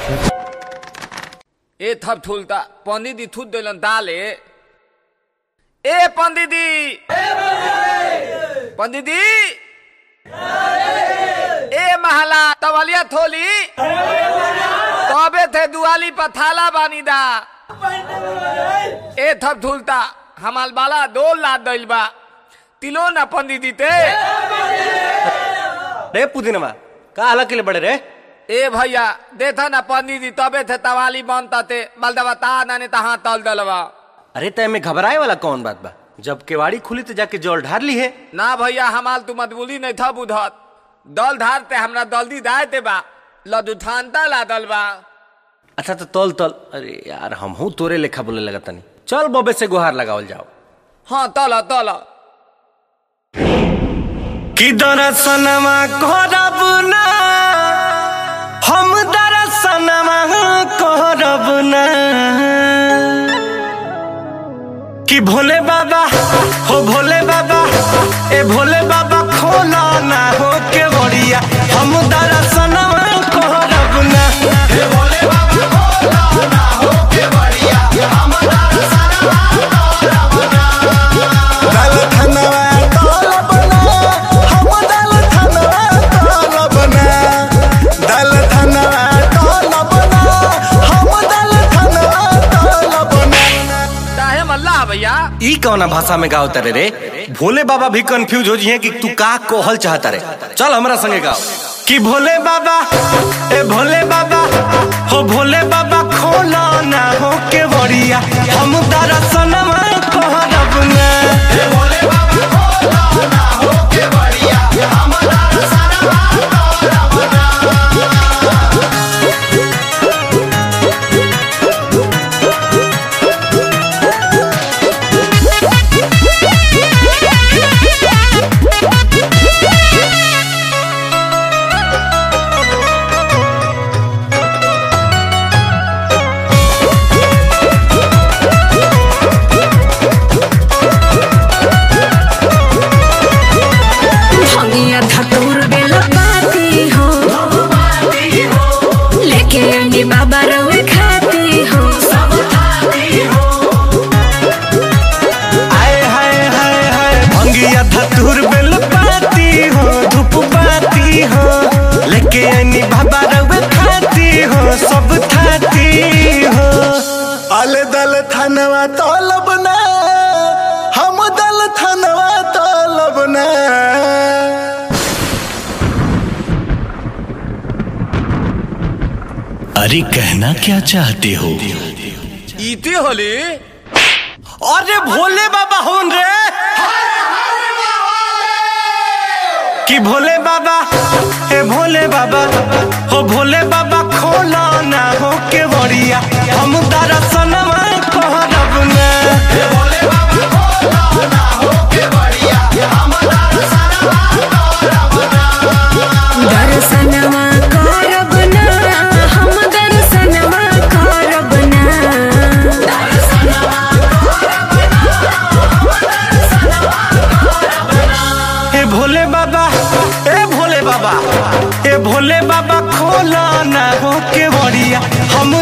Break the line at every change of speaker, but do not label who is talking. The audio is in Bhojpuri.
ए थप ठुलता पंडित जी थूत दिलन दाले ए पंडित जी पंडित जी ए महला तवलिया थोली तबे थे दुआली पर थाला बानी दा ए थप ठुलता हमाल बाला दो लाद दिल बा तिलो ना पंडित जी ते
रे पुदीनमा का हाल के लिए बड़े रे
ए भैया देखा ना पंडित जी तबे थे तवाली बनता ते बलदवा ता नाने तहा तल दलवा
अरे तय में घबराए वाला कौन बात बा जब केवाड़ी खुली तो जाके जल ढार ली है
ना भैया हमाल तू मतबुली नहीं था बुधत दल धारते हमरा दल्दी दायते बा लदु थानता ला दल बा
अच्छा तो तल तल अरे यार हम हूँ तोरे लेखा बोले लगा तनी चल बबे से गुहार लगावल जाओ
हाँ तल तल
कि दरसनमा करब ना हम दरसनमा करब ना कि भोले बाबा हो भोले बाबा ए भोले बाबा खोला ना हो के बड़िया हम दरसनमा करब ना हे भोले बाबा खोला ना हो के बड़िया हम दरसनमा करब ना
दल धनवा तलब ना हम दल धनवा तलब ना दल धनवा तलब ना हम दल धनवा तलब ना
काहे मल्ला भैया
ई कौना भाषा में गाओ तारे रे भोले बाबा भी कंफ्यूज हो जिए कि तू का कोहल चाहता रे चल हमरा संगे गाओ कि भोले बाबा ए भोले बाबा हो भोले बाबा खोला ना हो के बड़िया हम दरसनमा कहरब ना ए भोले बाबा खोला ना हो के बड़िया हम दरसनमा कहरब ना
भंगिया धतूर बेला पाती हो लेके अंडी बाबा रवे खाती हो
आए हाय हाय हाय भंगिया धतूर बेल पाती हो धूप पाती हो लेके आनी बाबा रवे खाती हो सब खाती हो
अल दल धनवा तलब ना हम दल धनवा तलब ना
अरे कहना क्या चाहते हो
इती होली
अरे भोले बाबा होन रे कि भोले बाबा ए भोले बाबा हो भोले बाबा खोला ना हो के बड़िया हम दरसनमा कहरब ना ए भोले बाबा खोला ना हो के बड़िया हम दरसनमा कहरब ना
दर्शनवा करब ना हम दर्शनवा करब ना
ए भोले बाबा ए भोले बाबा ए भोले बाबा खोला ना हो के बड़िया हम